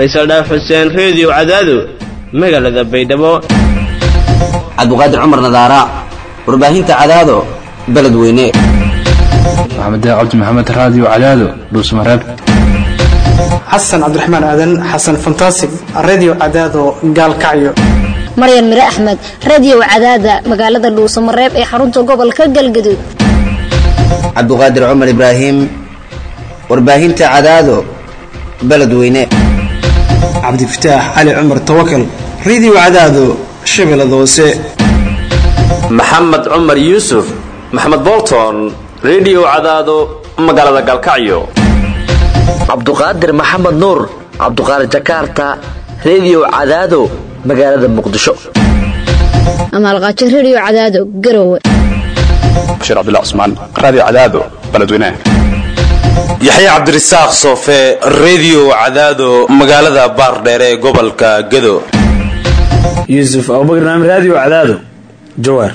faysal dhaaf xuseen reediyo cadaado magaalada baydhabo cabdiqaadir cumar nadaara warbaahinta cadaado beledweyne maxamed cabdi maxamed raadiyo cadaado dhuusmareeb xasan cabdiraxmaan aadan xasan fantasig redio cadaado gaalkacyo maryan mire axmed radio cadaada magaalada dhuusamareeb ee xarunta gobolka galgaduud cabdiqaadir cumar ibraahim warbaahinta cadaado beledweyne cabdifataax cali cumar tawakal redio cadaado shabeellada hoose maxamed cumar yuusuf maxamed bolton redio cadaado magaalada galkacyo cabduqaadir maxamed nuur cabduqaadir jakarta redio cadaado magaalada muqdisho amaalqaajo radio cadaado garowe bashiir cabdilla cusmaan raadiyo cadaado beledweyne yaxye cabdirasaaq soofe redio cadaado magaalada baardheere ee gobolka gado yuusuf abubakar naam raadiyo cadaado jawaar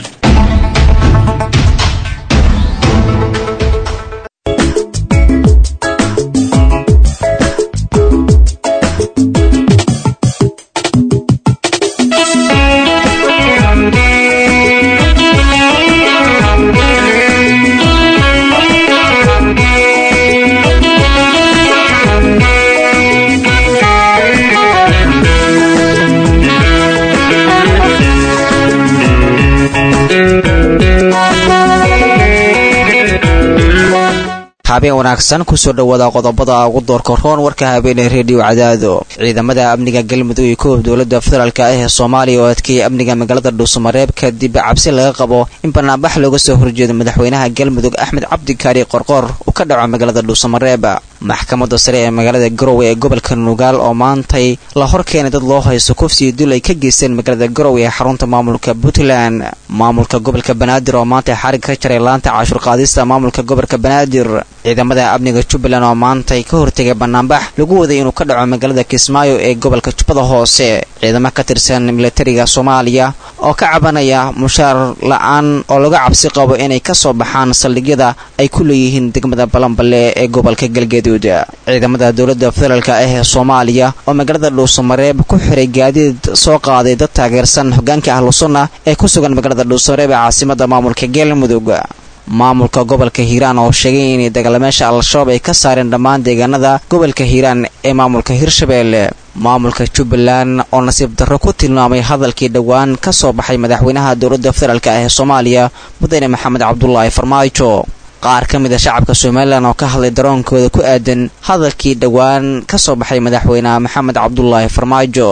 habeen wanaagsan kusoo dhawaada qodobada ugu doorka roon warka habeenee reediyo cadaado ciidamada amniga galmudug iyo koob dowlada federaalk ah ee soomaaliya oo adkeeyay amniga magaalada dhuusamareeb kadib cabsi laga qabo in banaanbax looga soo horjeedo madaxweynaha galmudug axmed cabdikaari qorqoor uu ka dhaco magaalada dhuusamareeb maxkamada sare ee magaalada garowe ee gobolka nugaal oo maantay la hor keenay dad loo haysto kufsiyo dul ay ka geysteen magaalada garowe ee xarunta maamulka puntland maamulka gobolka banaadir oo maanta xarig ka jaray laanta caashur qaadista maamulka gobolka banaadir ciidamada amniga jubbaland oo maantay ka hortegay banaanbax lagu waday inuu ka dhaco magaalada kismaayo ee gobolka jubbada hoose ciidamo ka tirsan milatariga soomaaliya oo ka cabanaya mushaar la-aan oo laga cabsi qabo inay kasoo baxaan saldhigyada ay ku leeyihiin degmada balanballe ee gobolka galgaduud ciidamada dowlada federaalk ah ee soomaaliya oo magaalada dhuusamareeb ku xiray gaadiid soo qaaday dad taageersan hogaanka ahlusunna ee ku sugan magaalada dhuusamareeb ee caasimada maamulka galmudug maamulka gobolka hiiraan oo sheegay inay dagaalamayaasha al-shabaab ay ka saareen dhammaan deegaanada gobolka hiiraan ee maamulka hirshabeelle maamulka jubbaland oo nasiib darro ku tilmaamay hadalkii dhowaan ka soo baxay madaxweynaha dowladda federaalk ah ee soomaaliya mudane maxamed cabdulaahi farmaajo qaar ka mid a shacabka somalilan oo ka hadlay daroonkooda ku aadan hadalkii dhowaan ka soo baxay madaxweynaha maxamed cabdulaahi farmaajo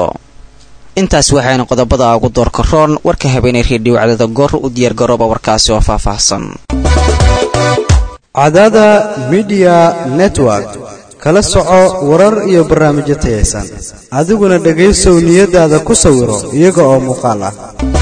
intaas waxayna qodobada ugu doorka roon warka habeenay reediyo cadada goor u diyaargarooba warkaasi oo faahfaahsan cadada midiya network kala soco warar iyo barnaamijyo tayaysan adiguna dhegaysow niyadaada ku sawiro iyaga oo muuqaal ah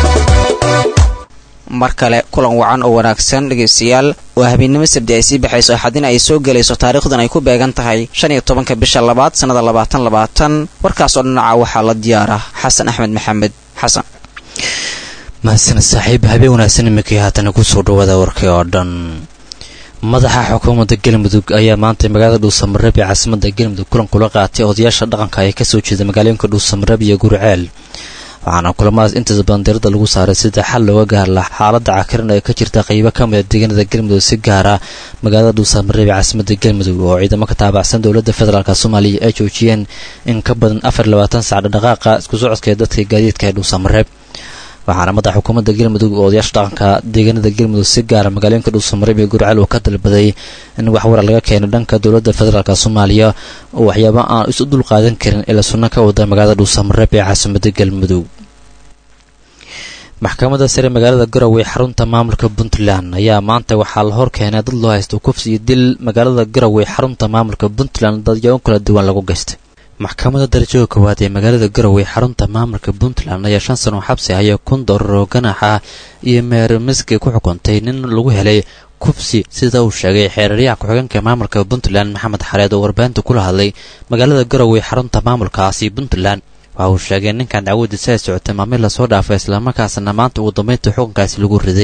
mar kale kulan wacan oo wanaagsan dhegaystayaal oo habeennimo sabdi ay sii baxayso axadina ay soo gelayso taariikhdan ay ku beegan tahay shan iyo tobanka bisha labaad sannada labaatan labaatan warkaas oo dhinaca waxaa la diyaara xasan axmed maxamed xasan mahadsan saaxiib habeen wanaagsan iminkii haatana kusoo dhawaada warkii oo dhan madaxa xukuumadda galmudug ayaa maantay magaalada dhuusamareeb ee caasimada galmudug kulan kula qaatay odayaasha dhaqanka ee kasoo jeeda magaalooyinka dhuusamareeb iyo gurceel waxaana kulamadaas intaas badan diirada lagu saaray sida xal looga gaar laha xaaladda cakiran ee ka jirta qaybo ka mida deegaanada galmudug si gaara magaalada dhuusamareeb ee caasimada galmudug oo ciidamo ka taabacsan dowladda federaalk soomaaliya ay joojiyeen in ka badan afar labaatan sac dhaqaaqa isku socodka ee dadka gaadiidka ee dhuusamareeb waxaana madaxa xukuumadda galmudug oo odayaasha dhaqanka deegaanada galmudug si gaara magaalooyinka dhuusamareeb iyo gurceel uu ka dalbaday in waxwara laga keeno dhanka dowladda federaalk soomaaliya oo waxyaaba aan isu dul qaadan karin ee la sunno ka wada magaalada dhuusamareeb ee caasimada galmudug maxkamadda sare magaalada garowe xarunta maamulka puntland ayaa maanta waxaa la hor keenay dad loo haysto kufsi iyo dil magaalada garowe xarunta maamulka puntland dadyaabo kala duwan lagu geystay maxkamadda darajada koowaad ee magaalada garowe xarunta maamulka puntland ayaa shan sano xabsi haya kun doolar oo ganax ah iyo meermiski ku xukuntay nin lagu helay kufsi sida uu sheegay xeeraryaha ku-xigeenka maamulka puntland maxamed xareed oo warbaahinta kula hadlay magaalada garowe xarunta maamulkaasi puntland waxa uu sheegay ninkan dacwadiisa ay socotay maamil lasoo dhaafay islamarkaasna maanta ugu dambeynta xukunkaasi lagu riday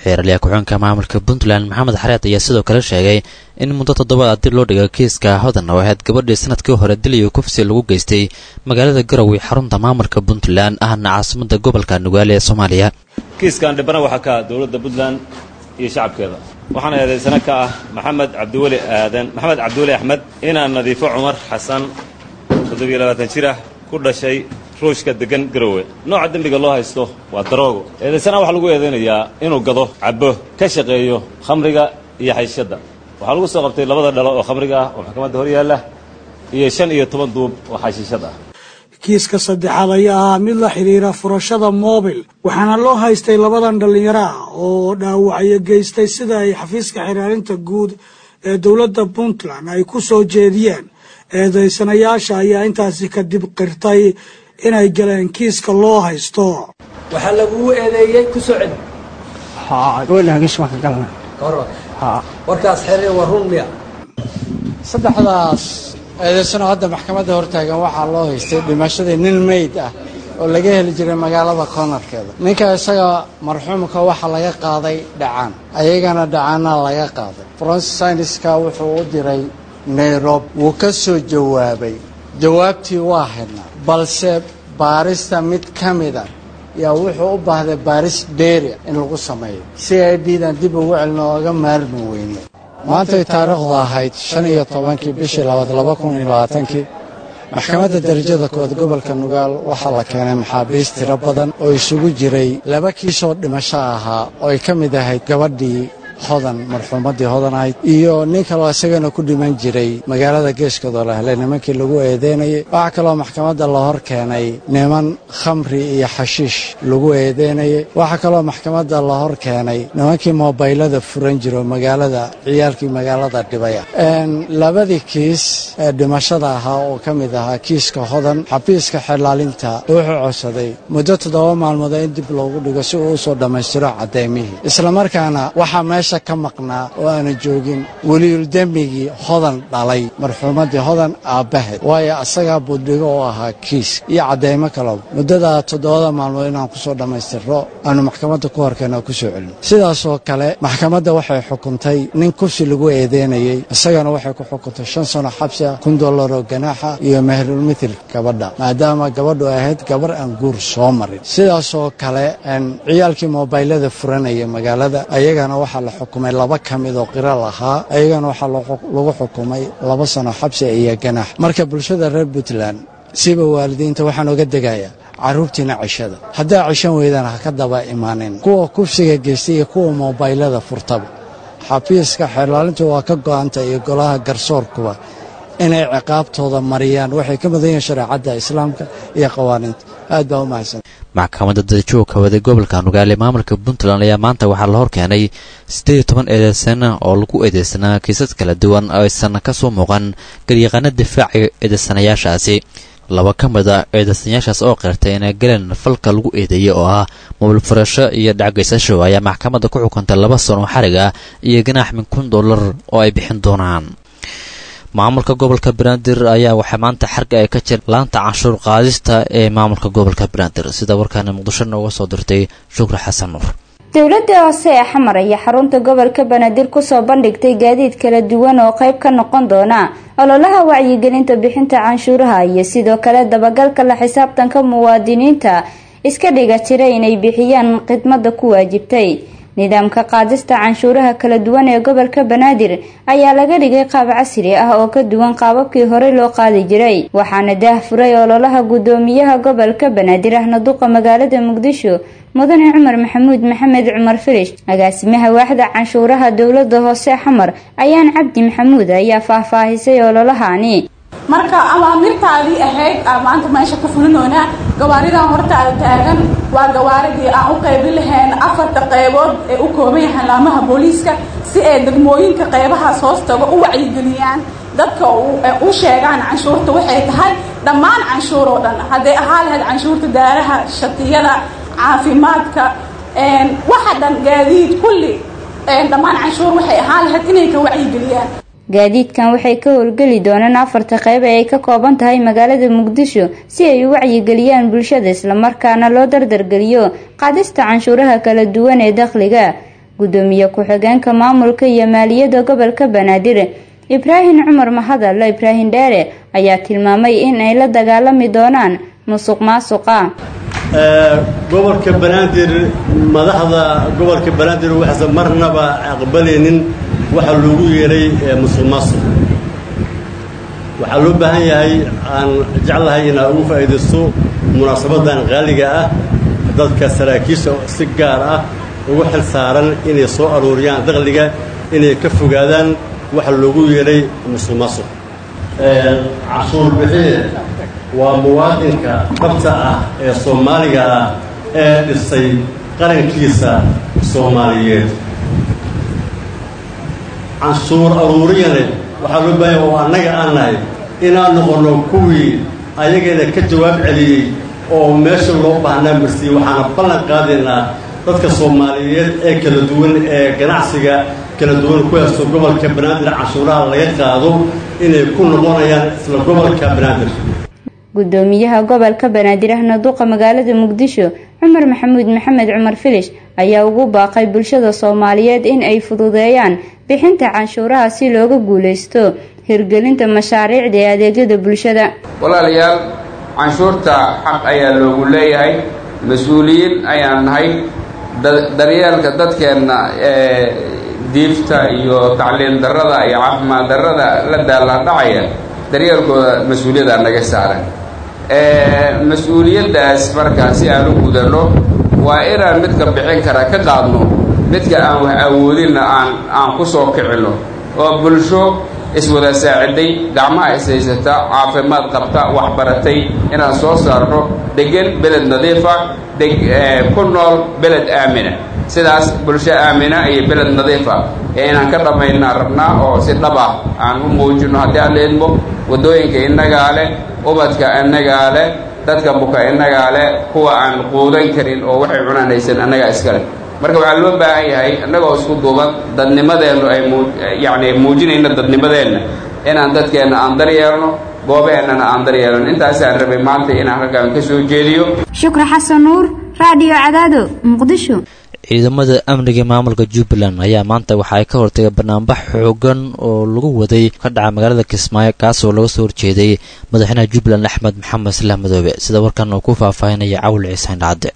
xeeraliya ku-xigeenka maamulka puntland maxamed xareed ayaa sidoo kale sheegay in muddo toddobaad dib loo dhiga kiiska hodan oo ahayd gabadhii sanadkii hore dil iyo kufsi lagu geystay magaalada garowe xarunta maamulka puntland ahna caasimada gobolka nugaale ee soomaaliya kiiskan dhibana waxaa ka ah dowladda puntland iyo shacabkeeda waxaana eedaysana ka ah maxamed cabdiweli aadan maxamed cabdiweli axmed inaan nadiifo cumar xasan toddobiyo labaatan jir ah ku dhashay ruushka degan garowe nooca dembiga loo haysto waa daroogo eedaysana waxaa lagu eedaynayaa inuu gado cabbo ka shaqeeyo khamriga iyo xayshadda waxaa lagu soo qabtay labada dhalo oo khamriga ah oo maxkamadda hor yaalla iyo shan iyo toban duub oo xashiishad ah kiiska saddexaad ayaa ahaa mid la xidhiira furashada moobil waxaana loo haystay labadan dhallinyaro ah oo dhaawacyo geystay sida ay xafiiska xiraarinta guud ee dowladda puntland ay ku soo jeediyeen eedaysanayaasha ayaa intaasi kadib qirtay inay galeen kiiska loo haysto waxaa lagugu eedeeyey ku soo celi warkaas xere waa run miya saddexdaas eedaysano hadda maxkamadda hortaagan waxaa loo haystay dhimashadii nin meyd ah oo laga heli jiray magaalada koonarkeeda ninka isaga marxuumka waxaa laga qaaday dhacaan ayagana dhacaana laga qaaday francis syniska wuxuu u diray nairobi wuu ka soo jawaabay jawaabtii waa haynaa balse baarista mid ka mida yaa wuxuu u baahday baaris dheeri in lagu sameeyo si ay dhiidan dib ugu celin ooga maarmi weyne maantay taariikhdu ahayd shan iyo tobankii bishii labaad laba kun iyo labaatankii maxkamadda darajada kood gobolka nugaal waxaa la keenay maxaabiist tiro badan oo isugu jiray laba kiisoo dhimasho ahaa oo ay ka mid ahayd gabadhii hodan marxuumaddii hodan ahayd iyo nin kaloo isagana ku dhiman jiray magaalada geeskooda la helay nimankii lagu eedeynayay waxaa kaloo maxkamadda la hor keenay niman khamri iyo xashiish lagu eedeynayay waxaa kaloo maxkamadda la hor keenay nimankii moobaylada furan jiro magaalada ciyaalkii magaalada dhibaya labadii kiis ee dhimashada ahaa oo ka mid ahaa kiiska hodan xabiiska xelaalinta wuxuu codsaday muddo toddoba maalmood in dib loogu dhigo si uu usoo dhammaystiro caddeymihii islamarkaana waxaa meesha ka maqnaa oo aana joogin weliyuldembigii hodan dhalay marxuumaddii hodan aabbaheed waayo asagaa buddhigo oo ahaa kiis iyo caddeymo kaleba muddada toddobada maalmood inaan kusoo dhammaystirro aanu maxkamadda ku horkeena kusoo celin sidaasoo kale maxkamadda waxay xukuntay nin kursi lagu eedeynayey isagana waxay ku xukuntay shan sano xabsi ah kun dollar oo ganaaxa iyo mehrulmithil gabadha maadaama gabadhu ahayd gabar aan guur soo marin sidaasoo kale ciyaalkii moobaylada furanaya magaalada ayagana waxaa la xukumay laba ka mid oo qiro lahaa ayagana waxaa lagu xukumay laba sano xabsi iyo ganaax marka bulshada reer puntland siba waalidiinta waxaan oga degayaa carruurtiina cishada haddaa cishan weydaan ha ka daba imaanin kuwa kufsiga geystay iyo kuwa moobaylada furtaba xafiiska xeerlaalintu waa ka go'anta iyo golaha garsoorkuba inay ciqaabtooda mariyaan waxay ka mudan yihiin shareecadda islaamka iyo qawaaniinta aad baa u mahadsan maxkamadda dadajoogka waday gobolka nugaale maamulka puntland ayaa maanta waxaa la hor keenay siddeed iyo toban eedeysana oo lagu eedeysanaa kiisas kala duwan oo aysan ka soo muuqan garyaqaano difaaciyo eedeysanayaashaasi laba ka mid a eedeysanayaashaas oo qirtay inay galeen falka lagu eedeeyey oo ah mobil furasho iyo dhacgaysasho ayaa maxkamadda ku xukuntay laba sano xarig ah iyo ganaax min kun dollar oo ay bixin doonaan maamulka gobolka banaadir ayaa waxaa maanta xarga ay ka jir laanta canshuur qaadista ee maamulka gobolka banaadir sida warkaana muqdisho nooga soo dirtay shukri xasan nuur dowladda hoose ee xamar ayaa xarunta gobolka banaadir kusoo bandhigtay gaadiid kala duwan oo qayb ka noqon doona ololaha wacyigelinta bixinta canshuuraha iyo sidoo kale dabagalka la xisaabtanka muwaadiniinta iska dhiga jira inay bixiyaan khidmada ku waajibtay nidaamka qaadista canshuuraha kala duwan ee gobolka banaadir ayaa laga dhigay qaab casri ah oo ka duwan qaababkii horey loo qaadi jiray waxaana daah furay ololaha guddoomiyaha gobolka banaadir ahna duqa magaalada muqdisho mudane cumar maxamuud maxamed cumar filish agaasimaha waaxda canshuuraha dowlada hoose xamar ayaan cabdi maxamuud ayaa faahfaahisay ololahani marka amaamirtaadii ahayd aa maanta meesha ka fulinoonaa gawaaridan hortaada taagan waa gawaaridii aan u qaybin lahayn afarta qaybood ee u kooban yahay laamaha booliiska si ay degmooyinka qaybahaas hoostaga u wacyigeliyaan dadka u sheegaan canshuurta waxay tahay dhammaan canshuur oo dhan hadday ahaa lahayd canshuurta daaraha shatiyada caafimaadka waxa dhan gaadiid kulli dhammaan canshuur waxay ahaan lahayd inay ka wacyigeliyaan gaadiidkan waxay ka howlgeli doonaan afarta qayb ee ay ka kooban tahay magaalada muqdisho si ay u wacyigeliyaan bulshada islamarkaana loo dardargeliyo qaadista canshuuraha kala duwan ee dakhliga gudoomiye ku-xigeenka maamulka iyo maaliyadda gobolka banaadir ibraahim cumar mahadalla ibraahim dheere ayaa tilmaamay in ay la dagaalami doonaan musuq maasuqa gobolka banaadir madaxda gobolka banaadir waxaysan marnaba aqbalaynin waxa loogu yeeray musuq maasuq waxaa loo baahan yahay aan jeclahay inaa ugu faa'iidaysto munaasabadan qaaliga ah dadka saraakiisha si gaar ah ugu xil saaran inay soo aruuriyaan dakhliga inay ka fogaadaan waxa loogu yeedhay musuq maasuq cashuur bixiye waa muwaadinka dhabta ah ee soomaaliga ah ee dhisay qarankiisa soomaaliyeed canshuur aruuriyane waxaa loo baahanya oo annaga aan nahay inaan noqonno kuwii ayageena ka jawaab celiyey oo meesha loo baahnaa marsiiyey waxaana ballan qaadaynaa dadka soomaaliyeed ee kala duwan ee ganacsiga kala duwan ku haysto gobolka banaadir canshuuraha laga qaado inay ku noqonayaan isla gobolka banaadir gudoomiyaha gobolka banaadir ahna duqa magaalada muqdisho cumar maxamuud maxamed cumar filish ayaa ugu baaqay bulshada soomaaliyeed in ay fududeeyaan bixinta canshuuraha si looga guuleysto hirgelinta mashaariicda ee adeegyada bulshada walaalayaal canshuurta xaq ayaa loogu leeyahay mas-uuliyiin ayaan nahay daryeelka dadkeenna ee diifta iyo tacliin darrada iyo caafimaad darrada la daaladhacaya daryeelkooda mas-uuliyaddaa naga saaran mas-uuliyaddaas markaa si aan u gudanno waa inaan midka bixin kara ka qaadno midka aan wax awoodinna aan aan ku soo kicinno oo bulsho iswada saaciday gacmaha ishaysata caafimaad qabta waxbaratay inaan soo saarno degan beled nadiifa ku nool beled aamina sidaas bulsho aamina iyo beled nadiifa ee inaan ka dhammaynaa rabnaa oo si dhab ah aan u muujino haddii aan la idmo waddooyinka innagaa leh ubadka innagaa leh dadka buka innagaa leh kuwa aan quudan karin oo waxay cunaan haysan annagaa iskale marka waxaa loo baahan yahay innagoo isku duuban dadnimadeennu ay muu yacni muujinayno dadnimadeenna inaan dadkeenna aan daryeelno goobeennana aan daryeelno intaasaan rabay maanta inaan halkaan ka soo jeediyo shukri xasan nuur raadiyo cadaado muqdisho ciidamada amniga maamulka jubbaland ayaa maanta waxa ay ka hortagay banaanbax xoogan oo lagu waday ka dhaca magaalada kismaayo kaasoo laga soo horjeeday madaxweynaha jubbaland axmed maxamed islaam madoobe sida warkan uu ku faahfaahinaya cawil ciisaan dhacde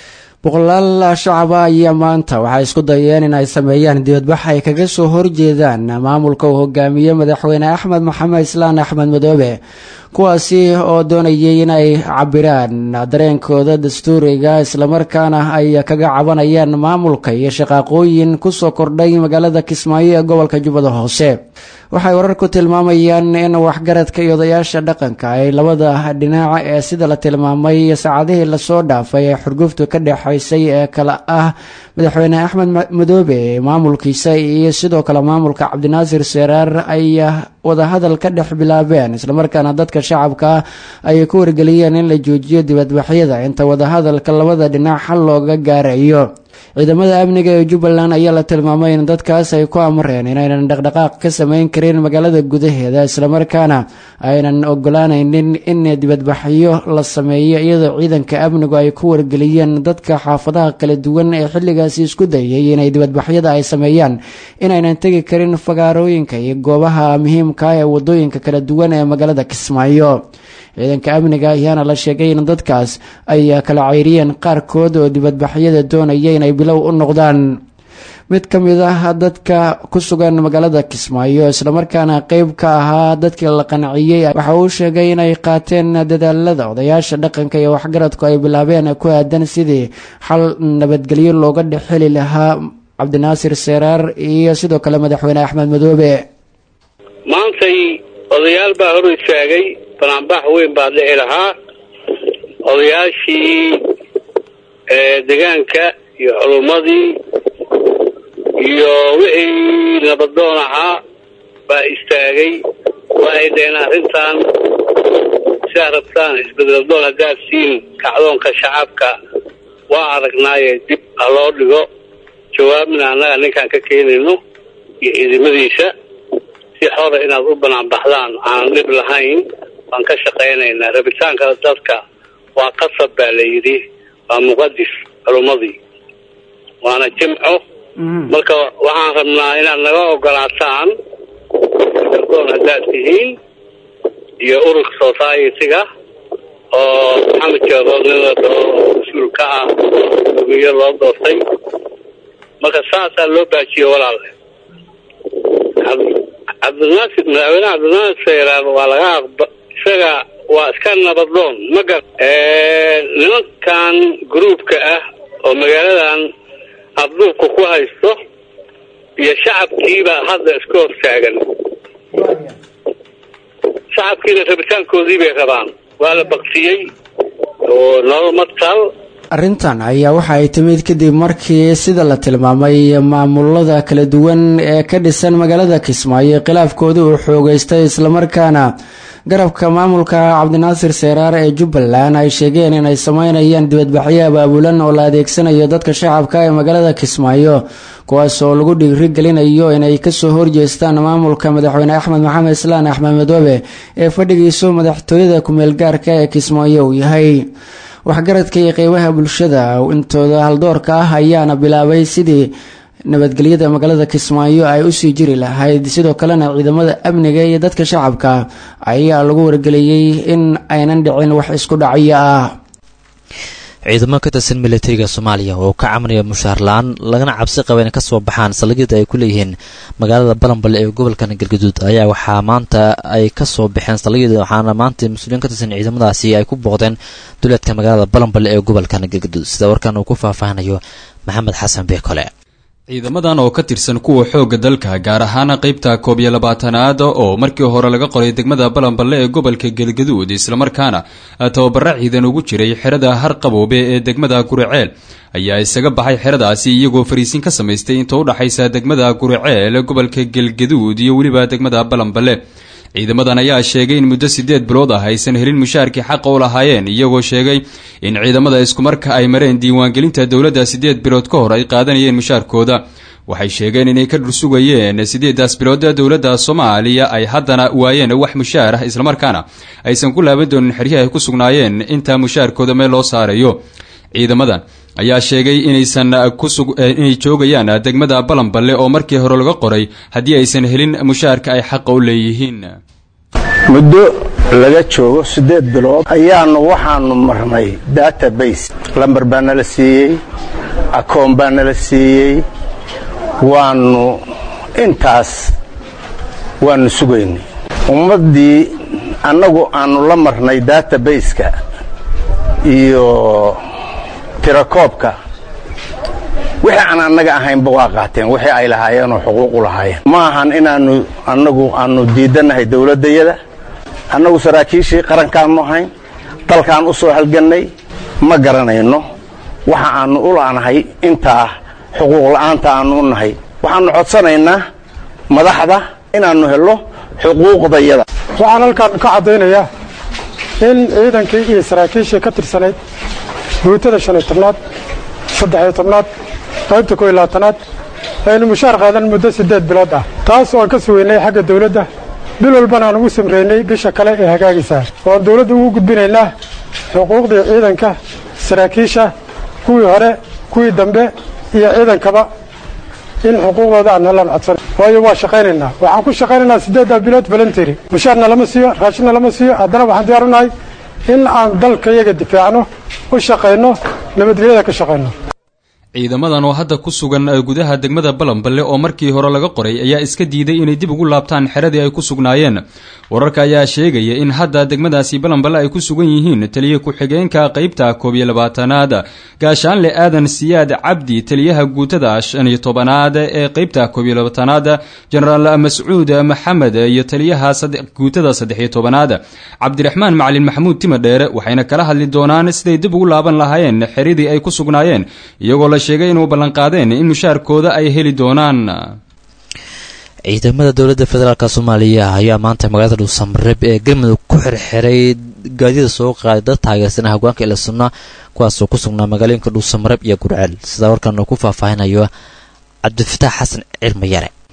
boqolaal shacaba ayaa maanta waxay isku dayeen in ay sameeyaan dibadbax ay kaga soo horjeedaan maamulka uu hogaamiye madaxweyne axmed maxamed islaan axmed madoobe kuwaasi oo doonayay in ay cabiraan dareenkooda dastuuriga islamarkaana ay kaga cabanayaan maamulka iyo shaqaaqooyin kusoo kordhay magaalada kismaayo ee gobolka jubbada hoose waxay wararku tilmaamayaan in waxgaradka iyo odayaasha dhaqanka ay labada dhinac ee sida la tilmaamay saacadihii lasoo dhaafay ee xurguftu ka dhexaysay ee kale ah madaxweyne axmed madoobe maamulkiisa iyo sidoo kale maamulka cabdinaasir seeraar ay wadahadal ka dhex bilaabeen islamarkaana dadka shacabka ay ku wargeliyeen in la joojiyo dibadbaxyada inta wadahadalka labada dhinac xal looga gaarayo ciidamada amniga ee jubbaland ayaa la tilmaamay in dadkaas ay ku amreen inaynan dhaqdhaqaaq ka sameyn karin magaalada gudaheeda islamarkaana aynan ogolaanaynin in dibadbaxyo la sameeyo iyadoo ciidanka amnigu ay ku wargeliyeen dadka xaafadaha kala duwan ee xilligaasi isku dayay inay dibadbaxyada ay sameeyaan inaynan tegi karin fagaarooyinka iyo goobaha muhiimka ee wadooyinka kala duwan ee magaalada kismaayo ciidanka amniga ayaana la sheegay in dadkaas ay kala ceyriyeen qaarkood oo dibadbaxyada doonaya inay bilow u noqdaan mid ka mid ah dadka ku sugan magaalada kismaayo islamarkaana qeyb ka ahaa dadkii la qanciyey waxa uu sheegay inay qaateen dadaalada odayaasha dhaqanka iyo waxgaradku ay bilaabeen ku aadan sidii xal nabadgelyo looga dhexheli lahaa cabdinaasir seeraar iyo sidoo kale madaxweyne axmed madoobe maantay odayaal baa hor istaagay banaanbax weyn baa dhici lahaa odayaashii degaanka iyo culummadii iyo wixii nabadoon ahaa baa istaagay waxay dhaheen arrintan sidaa rabtaan isbedeldoon haddaad siin kacdoonka shacabka waa aragnaaye dib ha loo dhigo jawaabna annaga ninkaan ka keenayno iyo ciidamadiisa si xora inaad u banaanbaxdaan aan dhib lahayn waan ka shaqaynaynaa rabitaanka dadka waa qasab baa la yidhi waa muqadis culummadii waana jimco marka waxaan rabnaa inaad naga ogolaataan dalgoon haddaad tihiin iyo ururka society-ga oo maxamed jeerood nin la dhaho mas-uul ka ah gumiyo loo doortay marka saasaa loo baajiye walaale cabdinaasir madaxweyne cabdinaasir sayraar waa laga aqba isaga waa iska nabadoon ma gar nimankan gruubka ah oo magaaladan afduubka ku haysto iyo shacabkiiba hadda iska hortaagan shacabkiina rabitaankoodii bay rabaan waa la baktiyey oo nolol matal arrintan ayaa waxa ay timid kadib markii sida la tilmaamay maamulada kala duwan ee ka dhisan magaalada kismaayo khilaafkooda uu xoogeystay islamarkaana garabka maamulka cabdinaasir seeraar ee jubbaland ay sheegeen inay sameynayaan dibadbaxyo abaabulan oo la adeegsanayo dadka shacabka ee magaalada kismaayo kuwaas oo lagu dhiiri gelinayo inay kasoo horjeestaan maamulka madaxweyne axmed maxamed islaan axmed madoobe ee fadhigiisu madaxtooyada kumeel gaarka ee kismaayo uu yahay waxgaradka iyo qeybaha bulshada intooda haldoorka ah ayaana bilaabay sidii nabadgelyada magaalada kismaayo ay usii jiri lahayd sidoo kalena ciidamada amniga iyo dadka shacabka ayaa lagu wargeliyey in aynan dhicin wax isku dhacyo ah ciidamo ka tirsan militariga soomaaliya oo ka camanaya mushaar la-aan lagana cabsi qaba inay kasoo baxaan saldhigyada ay ku leeyihiin magaalada balanbale ee gobolkan galgaduud ayaa waxaa maanta ay kasoo baxeen saldhigyada waxaana maanta mas-uuliyiin ka tirsan ciidamadaasi ay ku booqdeen duleedka magaalada balanbale ee gobolkan galgaduud sida warkan uu ku faahfaahinayo maxamed xasan beekole ciidamadan oo ka tirsan kuwa xoogga dalka gaar ahaan qaybta koob iyo labaatanaad oo markii hore laga qoray degmada balanballe ee gobolka galgaduud islamarkaana tababaro ciidan ugu jiray xerada harqaboobe ee degmada guriceel ayaa isaga baxay xeradaasi iyagoo fariisin ka samaystay inta udhaxaysa degmada guriceel gobolka galgaduud iyo weliba degmada balanballe ciidamadan ayaa sheegay in muddo sideed bilood ah aysan helin mushaarkii xaqa u lahaayeen iyagoo sheegay in ciidamada iskumarka ay mareen diiwaangelinta dowladda sideed bilood ka hor ay qaadanayeen mushaarkooda waxay sheegeen inay ka dhursugayeen sideedaas bilood dowladda soomaaliya ay haddana waayeen wax mushaar ah islamarkaana aysan ku laaban doonin xeryahi ay ku sugnaayeen intaa mushaarkooda meel loo saarayo ciidamadan ayaa sheegay inaysan inay joogayaan degmada balanballe oo markii hore laga qoray haddii aysan helin mushaarka ay xaqa u leeyihiin muddo laga joogo siddeed bilood ayaanu waxaanu marnay database lambar baa nala siiyey akoon baa nala siiyey waanu intaas waanu sugaynay ummaddii annagu aanu la marnay database-ka iyo tirakoobka wixii aan annaga ahaynba waa qaateen wixii ay lahaayeenoo xuquuqu lahaayeen ma ahan inaanu annagu aanu diidannahay dowladdayada annagu saraakiishii qarankaannu ahayn dalkaan u soo halgannay ma garanayno waxa aannu u la'nahay intaa xuquuq la'aanta aannu u nahay waxaannu codsanaynaa madaxda inaannu helno xuquuqdayada waxaan halkaan ka caddaynayaa in ciidankii iyo saraakiishii ka tirsanayd guutada shan iyo tobnaad saddex iyo tobnaad qaybta koo iyo labaatanaad aynu mushaar qaadan muddo siddeed bilood ah taas oo aan ka sugaynay xagga dawladda bil walbana aan ugu samreynay bisha kale ee hagaagaysaa oo aan dawladda ugu gudbinaynaa xuquuqdii ciidanka saraakiisha kuwii hore kuwii dambe iyo ciidankaba in xuquuqdooda aan helaan codsan waayo waa shaqaynaynaa waxaan ku shaqaynaynaa siddeeddaa bilood voluntary mushaarna lama siiyo raashinna lama siiyo haddana waxaan diyaar u nahay in aan dalka iyaga difaacno u shaqayno nabadgelyada ka shaqayno ciidamadan oo hadda ku sugan gudaha degmada balanballe oo markii hore laga qoray ayaa iska diiday inay dib ugu laabtaan xeradii ay ku sugnaayeen wararka ayaa sheegaya in hadda degmadaasi balanballe ay ku sugan yihiin taliya ku-xigeenka qaybta koob iyo labaatanaad gaashaanle aadan siyaad cabdi taliyaha guutada shan iyo tobanaad ee qaybta koob iyo labaatanaad jenaraal mascuud maxamed iyo taliyaha guutada saddex iyo tobanaad cabdiraxmaan macalin maxamuud timadheere waxayna kala hadli doonaan siday dib ugu laaban lahaayeen xeradii ay ku sugnaayeen iyagoo la sheegay inuu ballanqaadeen in mushaarkooda ay heli doonaan ciidamada dowladda federaalk soomaaliya ayaa maanta magaalada dhuusamareeb ee galmudug ku xirxiray gaadida soo qaaday dad taageersana hoggaanka ila sunna kuwaasoo ku sugnaa magaalooyinka dhuusamareeb iyo gurceel sidaa warkan uu ku faahfaahinayo cabdifataax xasan cirmayare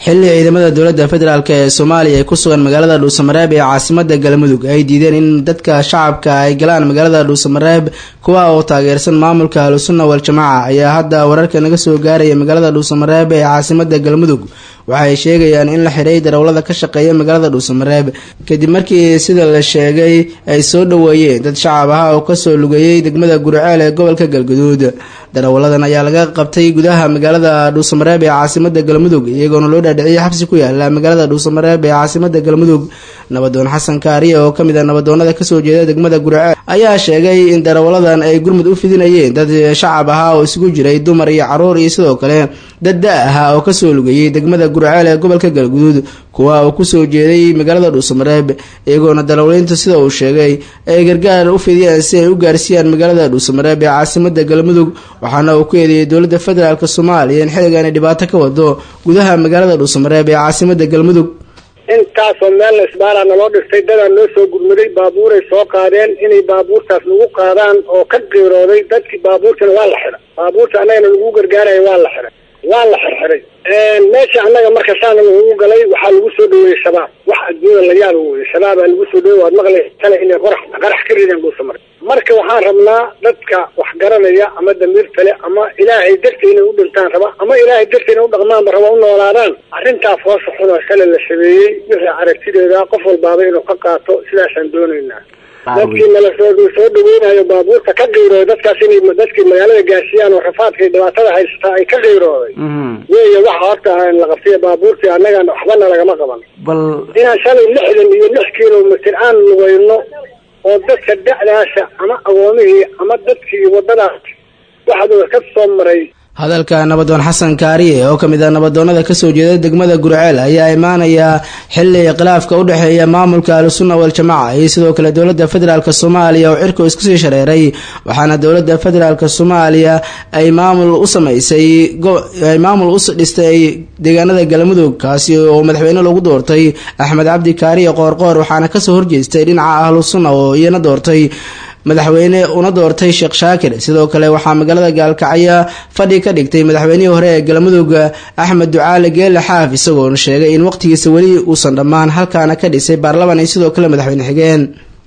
xilli ciidamada dowladda federaalk ee soomaaliya ay ku sugan magaalada dhuusamareeb ee caasimada galmudug ay diideen in dadka shacabka ay galaan magaalada dhuusamareeb kuwa oo taageersan maamulka ahlusunna wal-jamaaca ayaa hadda wararka naga soo gaaraya magaalada dhuusamareeb ee caasimada galmudug waxaay sheegayaan in la xidhay darawlada ka shaqeeya magaalada dhuusamareeb kadib markii sida la sheegay ay soo dhoweeyeen dad shacab ah oo kasoo lugeeyey degmada gurceel ee gobolka galguduud darawaladan ayaa laga qabtay gudaha magaalada dhuusamareeb ee caasimada galmudug iyagoona loo dhaadhiciyay xabsi ku yaala magaalada dhuusamareeb ee caasimada galmudug nabadoon xasan kaariye oo kamid ah nabadoonada kasoo jeeda degmada gurceel ayaa sheegay in darawaladan ay gurmud u fidinayeen dad shacab ahaa oo isugu jiray dumar iyo caruur iyo sidoo kale dad da ahaa oo kasoo lugeeyey degmada gurceel ee gobolka galguduud kuwa uu kusoo jeeday magaalada dhuusamareeb iyagoona darawaliinta sida uu sheegay ay gargaar u fidiyeen si ay u gaarsiiyaan magaalada dhuusamareeb ee caasimada galmudug waxaana uu ku eedeeyay dowladda federaalk soomaaliya in xilligan ay dhibaato ka wado gudaha magaalada dhuusamareeb ee caasimada galmudug intaasoo meel isbaara naloo dhigtay dadaa noo soo gurmuday baabuuray soo qaadeen inay baabuurtaas nagu qaadaan oo ka qiirooday dadkii baabuurtana waa la xidhay baabuurta annagana lagu gargaaraya waa la xidhay waa la xirxiday meesha annaga marka saana lagu galay waxaa lagu soo dhaweeyey shabaab wax adduunyada la yaaba weye shabaabaa lagu soo dhawey waad maqlaysana inay qorax qarax ka rideen dhuusamar marka waxaan rabnaa dadka wax garanaya ama damiir kale ama ilaahay darti inay u dhintaan raba ama ilaahay darti inay u dhaqmaanba raba u noolaadaan arrintaa foosha xun oo kale la sameeyey wixii aragtideeda qof walbaaba inuu ka qaato sidaasaan doonaynaa dadkii nala soo soo dhaweynayo baabuurta ka qiirooday dadkaas inay dadkii magaalada gaarsiiyaan oo rafaadka iyo dhibaatada haysataa ay ka qiirooday weeye waxa horta la qabtay baabuurtii annagana waxbana lagama qaban bal inaan shalay lixdan iyo lix kilomitr aan lugayno oo dadka da'daasa ama agoomihii ama dadkii wadadaas waxaa ka soo maray hadalka nabadoon xasan kaariye oo kamid ah nabadoonada kasoo jeeda degmada gurceel ayaa imaanaya xili khilaafka u dhexeeya maamulka ahlusunna wal-jamaaca iyo sidoo kale dowladda federaalk soomaaliya oo cirku iskusii shareeray waxaana dowladda federaalk soomaaliya ay maamul u samaysay ay maamul u dhistay deegaanada galmudug kaasi oo madaxweyne lagu doortay axmed cabdi kaariye qoorqoor waxaana kasoo horjeestay dhinaca ahlusunna oo iyana doortay madaxweyne una doortay sheekh shaakir sidoo kale waxaa magaalada gaalkacyo fadhi ka dhigtay madaxweynihii hore ee galmudug axmed ducaale geele xaaf isagoona sheegay in waqtigiisa weli uusan dhammaan halkaana ka dhisay baarlaman iyo sidoo kale madaxweyne xigeen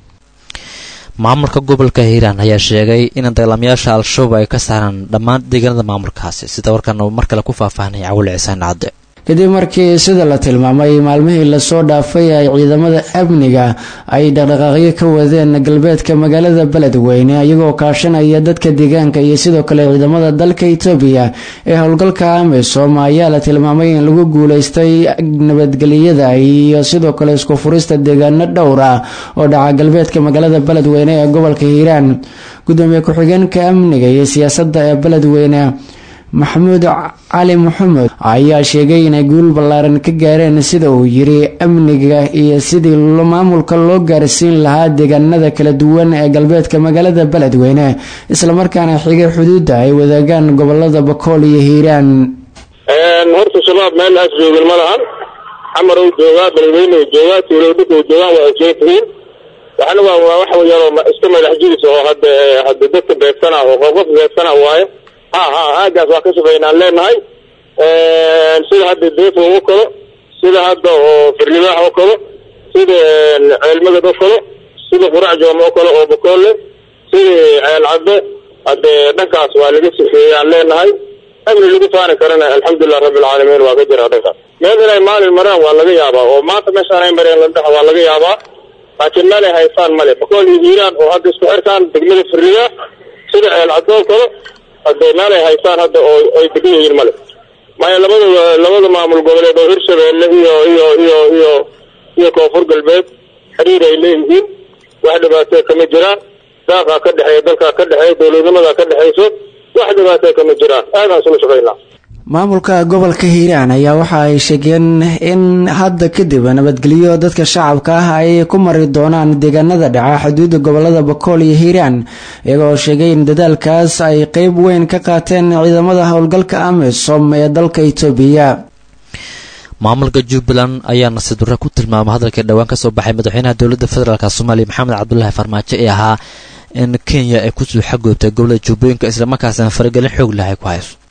maamulka gobolka hiiraan ayaa sheegay in dagaalamayaasha al-shabaab ay ka saaraan dhammaan deegaanada maamulkaasi sida warkan mar kale ku faahfaahnay cawil cisaan cadde kadib markii sida la tilmaamay maalmihii lasoo dhaafay ay ciidamada amniga ay dhaqdhaqaaqyo ka wadeen galbeedka magaalada beledweyne iyagoo kaashanaya dadka deegaanka iyo sidoo kale ciidamada dalka itoobiya ee howlgalka amisom ayaa la tilmaamay in lagu guuleystay nabadgelyada iyo sidoo kale isku furista deegaano dhowr ah oo dhaca galbeedka magaalada beledweyne ee gobolka hiiraan gudoomiye ku-xigeenka amniga iyo siyaasadda ee beledweyne maxamuud cali maxamed ayaa sheegay inay guul ballaaran ka gaareen sida uu yiri amniga iyo sidii maamulka loo gaarsiin lahaa deegaanada kala duwan ee galbeedka magaalada beledweyne islamarkaana xigay xuduudda ay wadaagaan gobolada bakool iyo hiiraan horta shabaab meel aas joogin ma lahan xamar uu joogaa beledweyne uu joogaa tuulowdhika uu joogaan waa isleetihiin waxna waa waa wax yaroo iska madax jiris oo hadda hadda dadka beegsana oo qof beegsana waaye ha ha aagaas waa ka shaqeynaan leenahay sida hadda deefo oo kalo sida hadda oo firlibaax oo kalo sida ceelmagad oo kalo sida qurac joom oo kale oo bakoole sida ceel cadde hadde dhankaas waa laga sifeeyaan leenahay amni lagu faani karana alxamdulilah rabbilcaalamiin waa ka jira dhankaas meel inay maalin maraan waa laga yaabaa oo maanta meeshaan ay mareen ladhaha waa laga yaabaa laakiin meel ay haystaan male bakool iyo hiiraan oo hadda isku xirtaan degmada firlibaax sida ceel cadde oo kale hadde meel ay haystaan hadda oo ay degan yihiin male maya labada labada maamul goboleed oo hirshabeelle iyo iyo iyo iyo iyo koonfur galbeed xiriir ay leeyihiin wax dhibaatee kama jiraan daaqaa ka dhexeeya dalkaa ka dhexeeya dowladnimadaa ka dhexeyso wax dhibaatee kama jiraan aadaan isula shaqaynaa maamulka gobolka hiiraan ayaa waxa ay sheegeen in hadda kadib nabadgelyo dadka shacabka ah ay ku mari doonaan deegaanada dhaca xuduudda gobolada bakool iyo hiiraan iyagoo sheegay in dadaalkaas ay qeyb weyn ka qaateen ciidamada howlgalka amisom ee dalka itoobiya maamulka jubbaland ayaa nasiib darro ku tilmaamay hadalkii dhowaan kasoo baxay madaxweynaha dowladda federaalk soomaaliya maxamed cabdulaahi farmaajo ee ahaa in kenya ay kusoo xagoobtay gobolada jubbooyinka islamarkaasna faragelin xoog leh ay ku hayso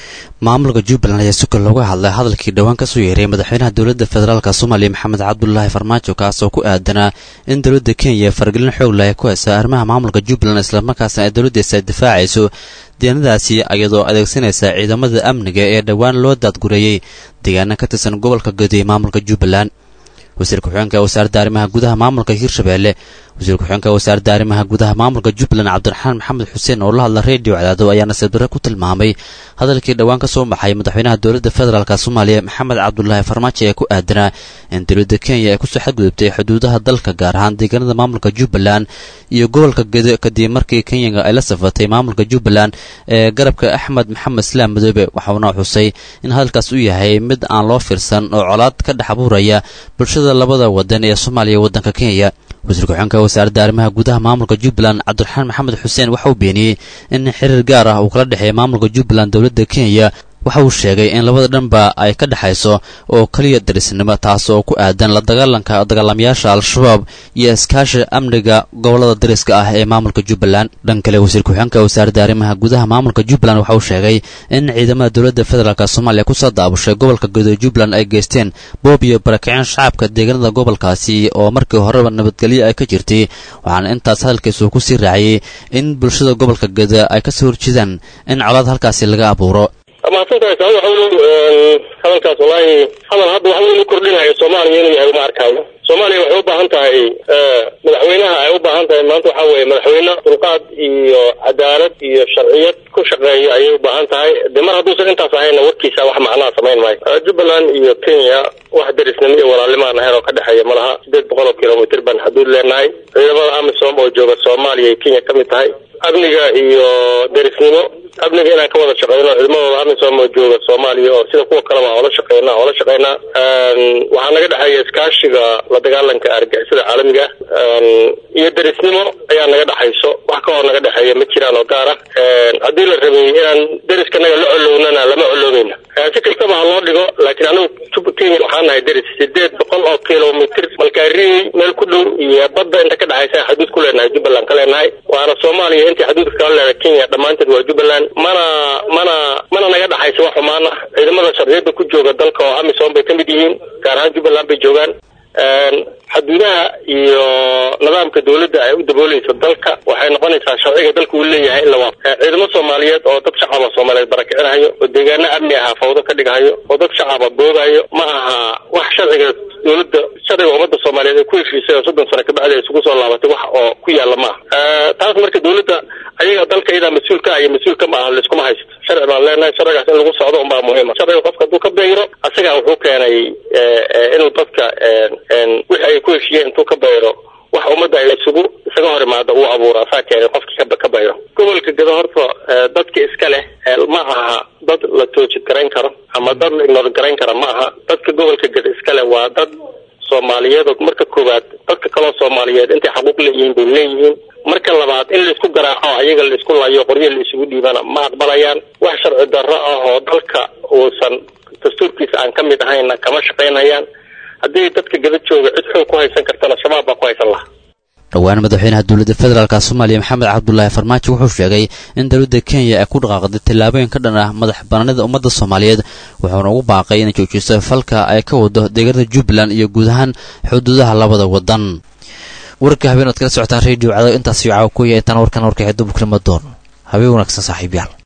maamulka jubbaland ayaa si kale looga hadlay hadalkii dhowaan kasoo yeeray madaxweynaha dowladda federaalk soomaaliya maxamed cabdulaahi farmaajo kaas oo ku aadanaa in dowladda kenya fargelin xoog leh ay ku haysa arrimaha maamulka jubbaland islamarkaasna ay dowladdiisa difaacayso deeanadaasi iyadoo adeegsanaysa ciidamada amniga ee dhowaan loo daadgureeyey deegaana ka tirsan gobolka godi ee maamulka jubbaland wasiir ku-xigeenka wasaaradda arrimaha gudaha maamulka hirshabeelle wasiir ku-xigeenka wasaaradda arrimaha gudaha maamulka jubbaland cabdiraxmaan maxamed xuseen oo la hadla reediyo cadaado ayaa nasiib darre ku tilmaamay hadalkii dhowaan ka soo baxay madaxweynaha dowladda federaalk soomaaliya maxamed cabdulaahi farmaajo ee ku aadanaa in dowladda kenya ay kusoo xadgudubtay xuduudaha dalka gaar ahaan deegaanada maamulka jubbaland iyo gobolka gedo kadib markii kenyaga ay la safatay maamulka jubbaland ee garabka axmed maxamed islaam madoobe waxauna xusay in hadalkaas u yahay mid aan loo fiirsan oo colaad ka dhex abuuraya bulshada labada wadan ee soomaaliya iyo waddanka kenya wasiir ku-xigeenka wasaaradda arrimaha gudaha maamulka jubbaland cabdiraxmaan maxamed xuseen waxa uu beeniyey in xiriir gaar ah uu kala dhexeeya maamulka jubbaland dowladda kenya waxa uu sheegay in labada dhanba ay ka dhexayso oo keliya darisnimo taas oo ku aadan la dagaalanka dagaalamayaasha al-shabaab iyo iskaashi amniga gobolada dariska ah ee maamulka jubbaland dhan kale wasiir ku-xigeenka wasaaradda arrimaha gudaha maamulka jubbaland waxa uu sheegay in ciidamada dowladda federaalk soomaaliya kusoo daabushay gobolka godo jubbaland ay geysteen boob iyo barakicin shacabka deegaanada gobolkaasi oo markii horeba nabadgelyo ay ka jirtay waxaana intaas hadalkiisu ku sii raaciyey in bulshada gobolka godo ay kasoo horjeedaan in colaad halkaasi laga abuuro mahadsantahay saa waxa uu hadalkaas wallaahi hadal hadda waxa uu kordhinayo soomaaliya inuu yahay uma arkaayo soomaaliya waxay u baahan tahay madaxweynaha ay u baahan tahay maanta waxa weeye madaxweyne dulqaad iyo cadaalad iyo sharciyad ku shaqeeya ayay u baahan tahay de mar hadduusan intaas ahayna warkiisa wax macnaha samayn maayo jubbaland iyo kenya wax derisnimo iyo walaalnimaan ahayn oo ka dhexeeya malaha sideed boqol oo kilomitr baan xuduud leenahay ciidamada amisom oo jooga soomaaliya iyo kenya ka mid tahay amniga iyo derisnimo amniga inaan ka wada shaqeyno ciidamadooda amisom oo jooga soomaaliya oo sida kuwa kaleba oola shaqeyna oola shaqeynaa waxaa naga dhexeeya iskaashiga la dagaalanka argixisada caalamiga iyo derisnimo ayaa naga dhexayso wax ka hor naga dhexeeya ma jiraan oo gaar ah haddii la rabay inaan deriskanaga la colownana lama coloweyna si kastaba ha loo dhigo laakiin anigu kenya waxaan nahay deris sideed boqol oo kilomitr malkaariy meel ku dhow iyo badda inta ka dhexaysa xaduud ku leenahay jubbaland ka leenahay waana soomaaliya intii xaduudka kala leedahay kenya dhammaanteed waa jubbaland mana mana mana naga dhexaysa wax xumaan ah ciidamada sharciyada ku jooga dalka oo amisom bay ka mid yihiin gaar ahaan jubbaland bay joogaan xaduudaha iyo nidaamka dawladda ay u dabooleyso dalka waxay noqonaysaa sharciga dalka uu leeyahay in la waafo ciidamo soomaaliyeed oo dad shacaba soomaaliyeed barakicinayo oo deegaano amni aha fawdo ka dhigayo oo dad shacaba boogayo ma aha wax sharciga dawladda sharciga ummadda soomaaliyeed ay ku heshiisay oo soddon sano kabacdi ay isugu soo laabatay wax oo ku yaalla ma aha taas marka dawladda ayaga dalka iyadaa mas-uulka iyo mas-uulka ma aha laiskuma haysto sharci baan leenahay sharcigaas in lagu socdo unbaa muhiima sharciga qofka hadduu ka bayro asagaa wuxuu keenay inuu dadka wixii ay ku heshiiyeen intuu ka bayro wax ummadda ay isugu isaga hor imaado uu abuuro asaa keenay qofkii ka bayro gobolka gado horta dadka iska leh ma aha dad la toojid garayn karo ama dad la ignoor garayn kara ma aha dadka gobolka gado iska leh waa dad soomaaliyeed oo marka koowaad dadka kaloo soomaaliyeed intay xaquuq leeyihiin bay leeyihiin marka labaad in laisku garaaco ayaga laisku layo qoryo la isugu dhiibana ma aqbalayaan wax sharci darro ah oo dalka uusan dastuurkiisa aan ka mid ahayna kama shaqaynayaan haddii dadka gada jooga cid xoog ku haysan kartana shabaab baa ku haysan laha dhowaan madaxweynaha dowladda federaalk soomaaliya maxamed cabdulaahi farmaajo wuxuu sheegay in dowladda kenya ay ku dhaqaaqday tallaabooyin ka dhan ah madax banaanida ummadda soomaaliyeed wuxuuna ugu baaqay inay joojiso falka ay ka wado deegaanada jubbaland iyo guud ahaan xuduudaha labada wadan warka habeen oad kala socotaan radio cadaw intaas iyo caawa ku yahay tan warkan warkaxee duburknimo doon habeen wanaagsan saaxiibyaal